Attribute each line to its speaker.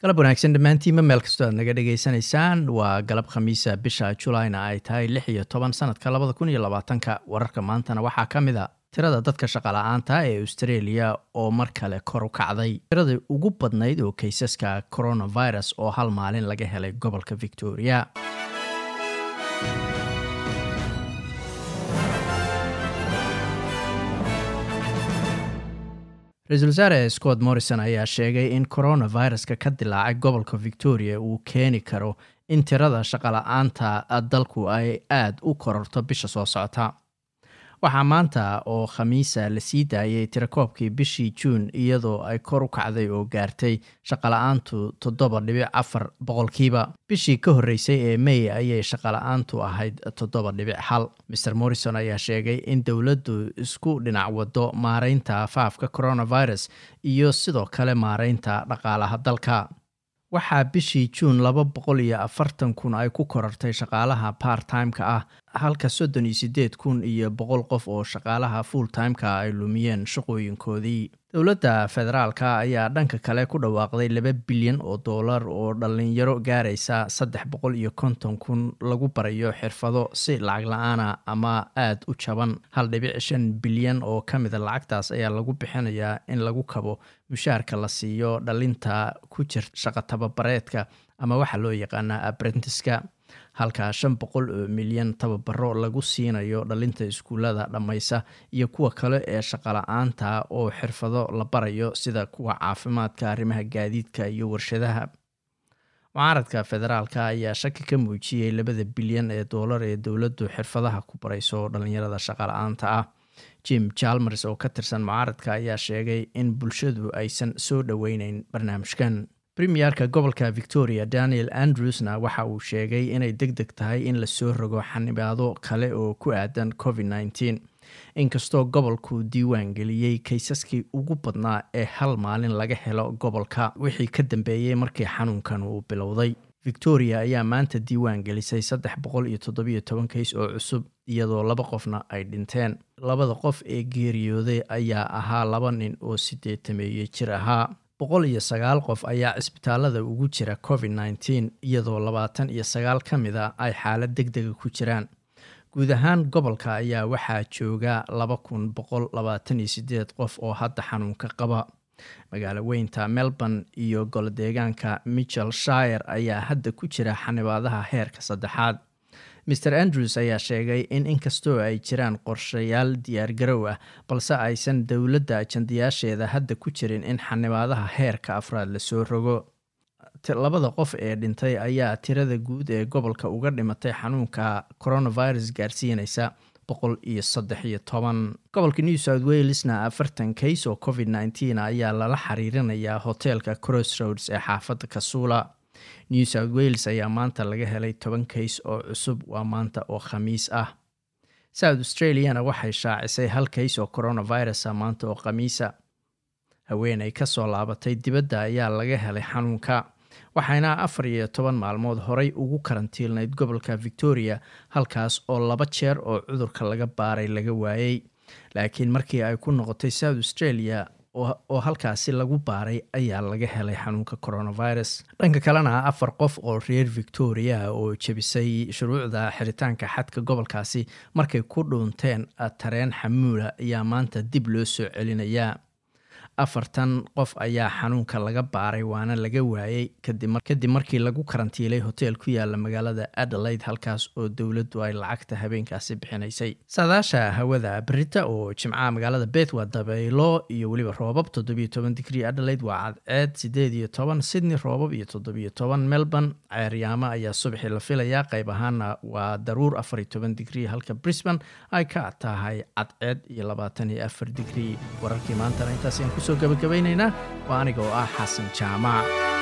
Speaker 1: galab wanaagsan dhammaantiinma meel kastoo aad naga dhagaysanaysaan waa galab khamiisa bisha julayna ay tahay lix iyo toban sanadka labada kun iyo labaatanka wararka maantana waxaa ka mid a tirada dadka shaqala-aanta ee australia oo mar kale kor u kacday tiradii ugu badnayd oo kaysaska coronavirus oo hal maalin laga helay gobolka victoria ra-iisul wasaare scott morrison ayaa sheegay in coronaviruska ka dilaacay gobolka victoria uu keeni karo in tirada shaqala-aanta dalku ay aada u kororto bisha soo socota waxaa maanta oo khamiisa la sii daayay tirakoobkii bishii juun iyadoo ay kor u kacday oo gaartay shaqala-aantu toddoba dhibic afar boqolkiiba bishii ka horreysay ee may ayay shaqala-aantu ahayd toddoba dhibic hal maer morrison ayaa sheegay in dowladdu isku dhinac wado maareynta faafka coronavirus iyo sidoo kale maareynta dhaqaalaha dalka waxaa bishii juun laba boqol iyo afartan kun ay ku korortay shaqaalaha part timeka ah halka soddon iyo siddeed kun iyo boqol qof oo shaqaalaha full timeka ay lumiyeen shaqooyinkoodii dowladda federaalka ayaa dhanka kale ku dhawaaqday laba bilyan oo dollar oo dhalinyaro gaaraysa saddex boqol iyo konton kun lagu barayo xirfado si lacag la-aana ama aada u jaban hal dhibic shan bilyan oo ka mida lacagtaas ayaa lagu bixinayaa in lagu kabo mushaarka la siiyo dhalinta ku jir shaqa tababareedka ama waxaa loo yaqaanaa aprentiska halka shan boqol oo milyan tababaro lagu siinayo dhalinta iskuullada dhammaysa iyo kuwa kale ee shaqala-aanta oo xirfado la barayo sida kuwa caafimaadka arrimaha gaadiidka iyo warshadaha mucaaradka federaalka ayaa shaki ka muujiyey labada bilyan ee doolar ee dowladdu xirfadaha ku barayso dhalinyarada shaqala-aanta ah jim jalmers oo ka tirsan mucaaradka ayaa sheegay in bulshadu aysan soo dhoweyneyn barnaamijkan premierka gobolka victoria daniel andrewsna waxa uu sheegay inay deg deg tahay in lasoo rogo xanibaado kale oo ku aadan covid nneteen inkastoo gobolku diiwaan geliyey kaysaskii ugu badnaa ee hal maalin laga helo gobolka wixii ka dambeeyey markii xanuunkan uu bilowday victoria ayaa maanta diiwaan gelisay saddex boqol iyo toddobiyo toban kays oo cusub iyadoo laba qofna ay dhinteen labada qof ee geeriyooday ayaa ahaa laba nin oo sideetameeye jir ahaa boqol iyo sagaal qof ayaa cisbitaalada ugu jira covid nneteen iyadoo labaatan iyo sagaal ka mid a ay xaalad deg dega ku jiraan guud ahaan gobolka ayaa waxaa jooga laba kun boqol labaatan iyo sideed qof oo hadda xanuunka qaba magaalo weynta melbourne iyo golodeegaanka michel shire ayaa hadda ku jira xanibaadaha heerka saddexaad mer andrews ayaa sheegay in inkastoo ay jiraan qorshayaal diyaargarow ah balse aysan dowladda ajandayaasheeda hadda ku jirin in xanibaadaha heerka afraad lasoo rogo labada qof ee dhintay ayaa tirada guud ee gobolka uga dhimatay xanuunka coronavirus gaarsiinaysa boqol iyo saddex iyo toban gobolka new south walesna afartan kays oo covid nneteen ayaa lala xiriirinayaa hoteelka crossroads ee xaafadda kasuula new south wales ayaa maanta laga helay toban kays oo cusub waa maanta oo khamiis ah south australiana waxay shaacisay hal kays oo coronavirusa maanta oo khamiisa haweenay ka soo laabatay dibadda ayaa laga helay xanuunka waxayna afar iyo toban maalmood horey ugu karantiilnayd gobolka victoria halkaas oo laba jeer oo cudurka laga baaray laga waayey laakiin markii ay ku noqotay south australia oo halkaasi lagu baaray ayaa laga helay xanuunka coronavirus dhanka kalena afar qof oo reer victoria oo jebisay shuruucda xiritaanka xadka gobolkaasi markay ku dhuunteen tareen xamuula ayaa maanta dib loo soo celinayaa afartan qof ayaa xanuunka laga baaray waana laga waayey kadib markii lagu karantiilay hoteel ku yaala magaalada adelaide halkaas oo dowladdu ay lacagta habeenkaasi bixinaysay saadaasha hawada berita oo jimcaha magaalada beth waa dabaylo iyo weliba roobab toddobiyo toban digrii adelaide waa cadceed sideed iyo toban sydney roobab iyo toddobiyo toban melbourne ceeryaamo ayaa subaxii la filayaa qayb ahaana waa daruur afar iyo toban digrii halka brisbane ay ka tahay cadceed iyo labaatan iyo afar digrii wararkii maantana intaas kusoo gabagabaynaynaa waa aniga oo ah xasan jaamac